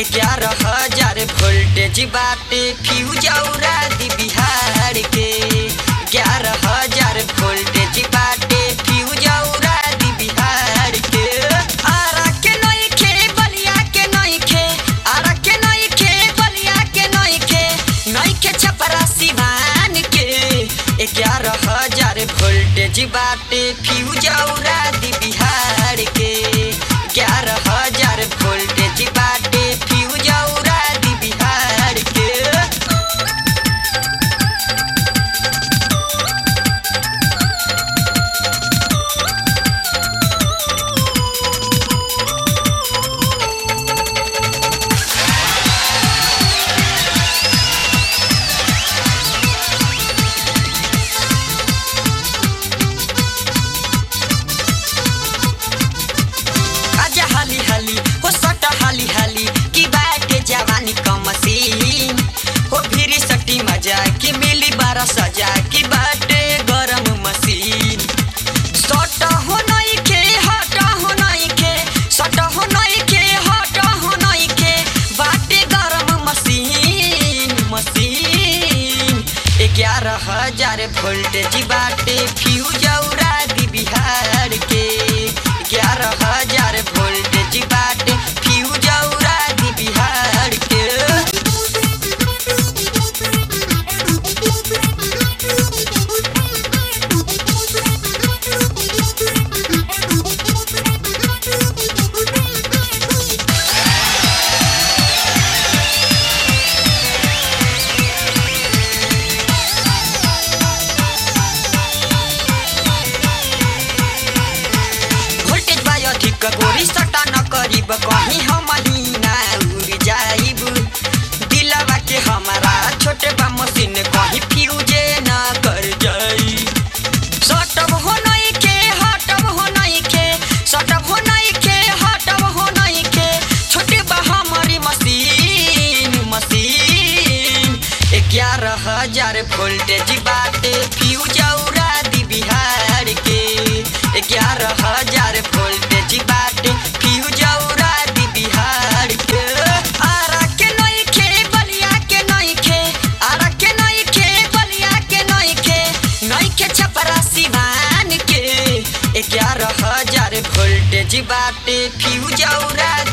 ग्यारह हजार वोल्टेज बाटे फ्यूज औरा दी बिहार के ग्यारह हजार वोल्टेज बाटे फ्यूज औरा दी बिहार के आरा के नइखे बलिया के नइखे आरा के नइखे बलिया के नइखे नइखे छपरा सिवान के ग्यारह हजार वोल्टेज बाटे फ्यूज औरा दी बिहार के ग्यारह हजार वोल्टेज बाटे फ्यूज औरा दी बिहार के आजा हाली हाली हो सट हाली हाली की बाटे जवानी क मसीन हो फिरी सटी मजा की मिली बारा सजा की बाटे गरम मसीन सट हो नई के हट हो नई के सट हो नई के हट हो नई के बाटे गरम मसीन मसीन ग्यारह हजार वोल्टेज बाटे फ्यूज औरा दी बिहार के ग्यारह हजार वोल्टेज बाटे फ्यूज औरा दी बिहार के वोल्टेज बा अधिक गोरी सटा न करीब कहीं हम महीना उड़ जाइब दिलवा के हमारा छोटे बा मशीन कहीं फ्यूजे न कर जाई सटब हो नहीं के हटब हो नहीं के सटब हो नहीं के हटब हो नहीं के छोटे बा हमारी मशीन मशीन ग्यारह हजार वोल्टेज बाटे फ्यूज औरा दी बिहार के ग्यारह हजार वोल्टेज बाटे फ्यूज औरा दी बिहार के आरा के नइखे बलिया के नइखे आरा के नइखे बलिया के नइखे नइखे छपरा सिवान के ग्यारह हजार वोल्टेज बाटे फ्यूज औरा